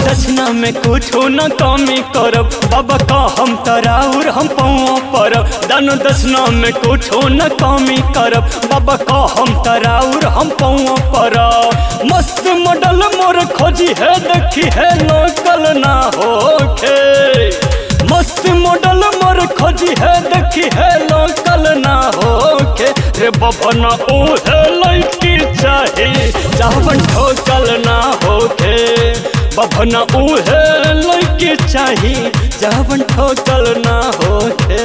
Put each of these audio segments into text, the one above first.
दक्षिणा में कुछो न कमी करब बाबा का हम तराउर हम पौआ परब दान दक्षिणा में कुछो न कमी करब बाबा का हम तराउर हम पौआ परब मस्त मॉडल मोर खोजी है देखी है लोकल ना होखे मस्त मॉडल मोर खोजी है देखी है लोकल ना होके रे बबन ओहे लड़की चाही चावन ठोकल ना होके बबन ओहे लड़की चाही चावन ठोकल ना होके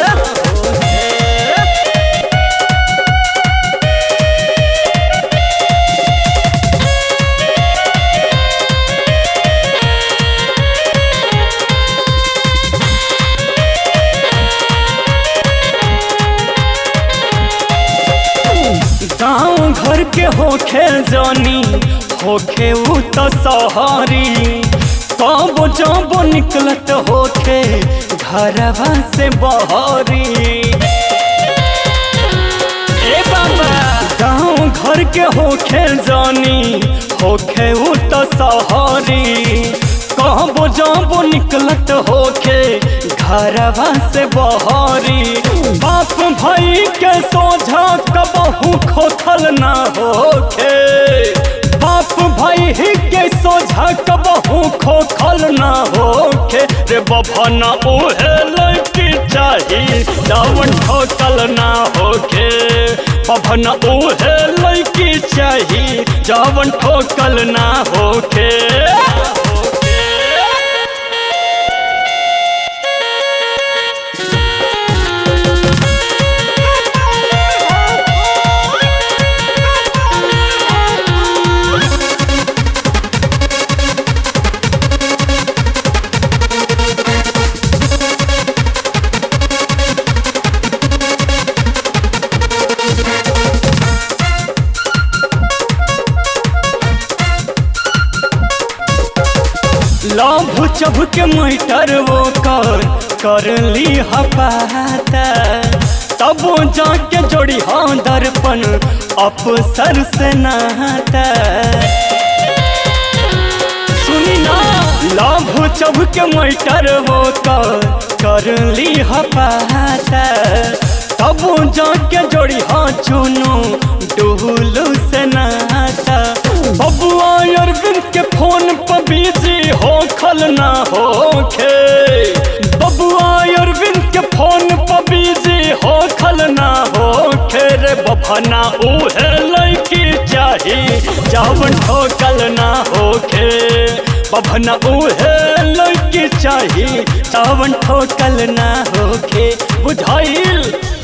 गाँव घर के होखे जानी होखे उ तो सहरी कब जब निकलत होखे घरवा से बहरी ए बाबा गाँव घर के होखे जानी होखे उ तो सहरी कब जब निकलत होखे घरवा से बहरी बाप भाई के सोझा कबहू खोखल ना होखे बाप भाई के सोझा कबहू खोखल ना होखे रे बभना ओहे लड़की चाही जावन ठोकल ना होखे बभना ओहे लड़की चाही जावन ठोकल ना होखे लभ चभ के मैटर वो कर कर ली हपाता तब जाके जोड़ी हाँ दर्पण अफसर से नहाता सुनी ना लभ चभ के मैटर वो कर कर ली हपाता तब जाके जोड़ी हाँ चुनू डुलू से नहाता बबुआ अरविंद के फोन पर बिजी हो खल ना होखे बबुआ अरविंद के फोन पर बिजी हो खल ना होखे रे बभना उहे लड़की चाही चावन ठोकल ना होखे बभना उहे लड़की चाही चावन ठोकल ना होखे बुझाइल